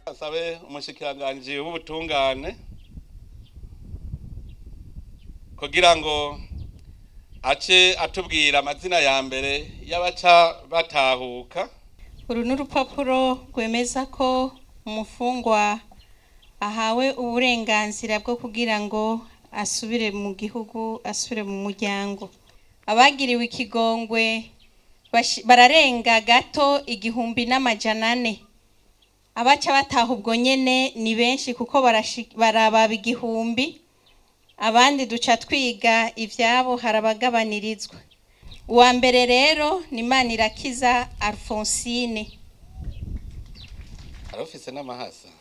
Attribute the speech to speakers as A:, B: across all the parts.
A: asabe umushikiranganji w'ubutungane kugira ngo ace atubwira amazina ya mbere y'abaca batahuka
B: uru ni urupapuro rwemeza ko umufungwa ahawe uburenganzira bwo kugira ngo asubire mu gihugu asubire mu muryango abagiriwe ikigongwe bashi- bararenga gato igihumbi n'amajana ane abaca bataha ubwo nyene ni benshi kuko barashi- barababa igihumbi abandi duca twiga ivyabo harabagabanirizwa uwa mbere rero ni Manirakiza Alphonsine
A: arafise n'amahasa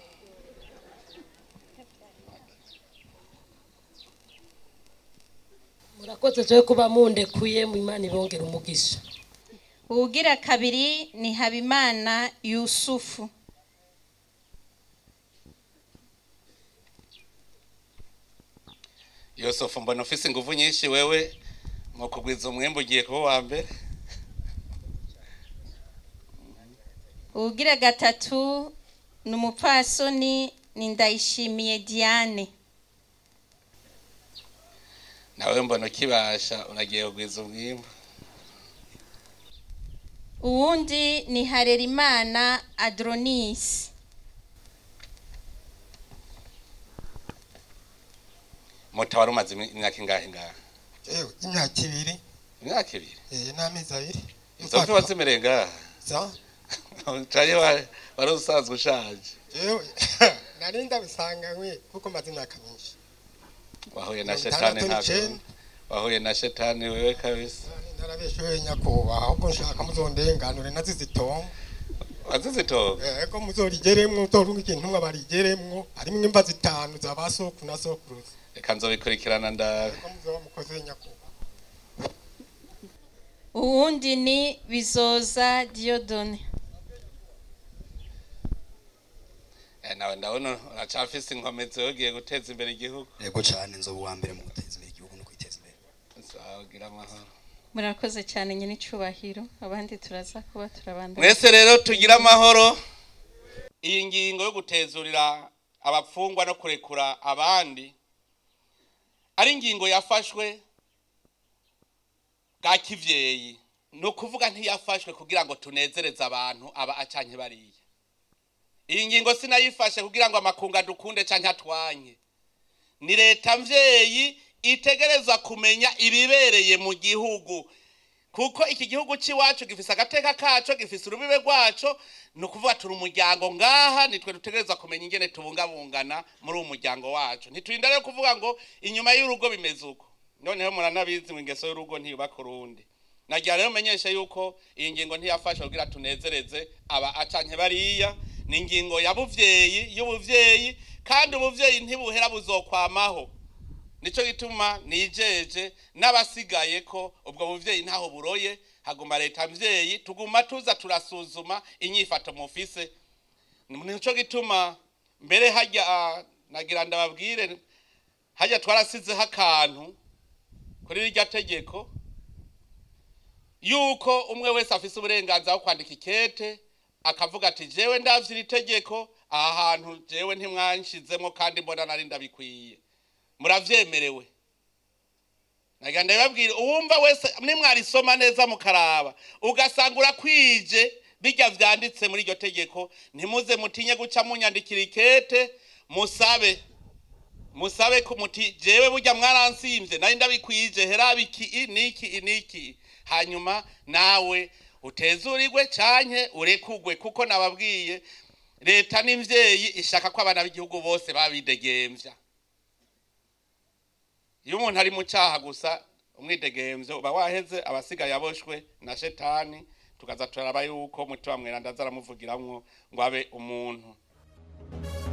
C: murakoze twe kuba mundekuye mu imana ibongera umugisha
B: uwugira kabiri ni Habimana Yusufu
A: yosefu mbona ufise inguvu nyinshi wewe mu kugwiza umwembe ugiye kuba uwa mbere
B: uwugira gatatu ni umupfasoni ni Ndayishimiye Diane
A: nawe mbona ukibasha uragiye kugwiza umwimbu
B: uwundi ni Harerimana Adronis
A: moto wari umaze imi- imyaka ingahe ngaha
D: Ewe, imyaka ibiri
A: imyaka ibiri
D: eh, n'amezi abiri
A: izo mfi wazimereye ngaha
D: za
A: caye wa- wari usanzwe ushaje
D: ewe nari ndabisanganywe kuko maze imyaka myinshi
A: wahuye na
D: Mirongo
A: shetani
D: itandatu
A: ntabwo
D: n'icenda.
A: wahuye na shetani wewe kabisa
D: narabeshewe nyakubahwa ahubwo nshaka muzondenganure nazize itongo
A: wazizitoga
D: ego muzorigeremwo utorunga ikintu mwe barigeremwo harimwo imva zitanu za ba soku na sokuruza
A: reka nzobikurikirana ndabe
D: ego muzoba mukoze nyakubahwa
B: uwundi ni Bizoza Diodone
A: Eh, nawe ndabona uracafise inkomezi ugiye guteza imbere igihugu
E: yego cyane nzoba uwa mbere mu guteza imbere igihugu no kwiteza imbere
A: uzagira amahoro
B: murakoze cyane nyine icubahiro abandi turaza kuba turabandanya
A: mwese rero tugire amahoro iyi ngingo yo gutezurira abapfungwa no kurekura abandi ari ingingo yafashwe bwa kivyeyi ni ukuvuga ntiyafashwe kugira ngo tunezereze abantu aba acanye bariya iyi ngingo sinayifashe kugira ngo amakunga dukunde canke atwanye ni leta mvyeyi itegerezwa kumenya ibibereye mu gihugu kuko iki gihugu cy'iwacu gifise agateka kaco gifise urubibe rwaco ni ukuvuga turi umuryango ngaha nitwe dutegerezwa kumenya ingene tubungabungana muri uwo muryango wacu ntiturinda rero kuvuga ngo inyuma y'urugo bimeze uko noneho muranabizi ngo ingeso y'urugo ntiyubaka urundi nagira rero menyeshe yuko iyi ngingo ntiyafashe kugira tunezereze aba acanke bariya ni ingingo ya buvyeyi y'ubuvyeyi kandi ubuvyeyi ntibuhera buzokwamaho nico gituma nijeje n'abasigaye ko ubwo buvyeyi ntaho buroye haguma leta mvyeyi tuguma tuza turasuzuma inyifato mufise nico gituma mbere hajya ah, nagira ndababwire hajya twarasizeho akantu kuri rirya tegeko yuko umwe wese afise uburenganzira bwo kwandika ikete akavuga ati jewe ndavye iri tegeko aha hantu jewe ntimwanshizemo kandi mbona nari ndabikwiye muravyemerewe nagira ndababwire uwumva wese nimwarisoma neza mukaraba ugasanga urakwije bijya vyanditse muri iryo tegeko ntimuze mutinye guca munyandikira ikete musabe musabe ko muti jewe burya mwaransimvye nari ndabikwije herabe iki niki niki hanyuma nawe utezurirwe canke urekugwe kuko nababwiye leta n'imvyeyi ishaka ko abana b'igihugu bose babidegemvya iyo umuntu ari mu cyaha gusa umwidegemvyo uba waheze abasigaye aboshwe na shetani tukaza turaraba yuko mutima mweranda azaramuvugiramwo ngo abe umuntu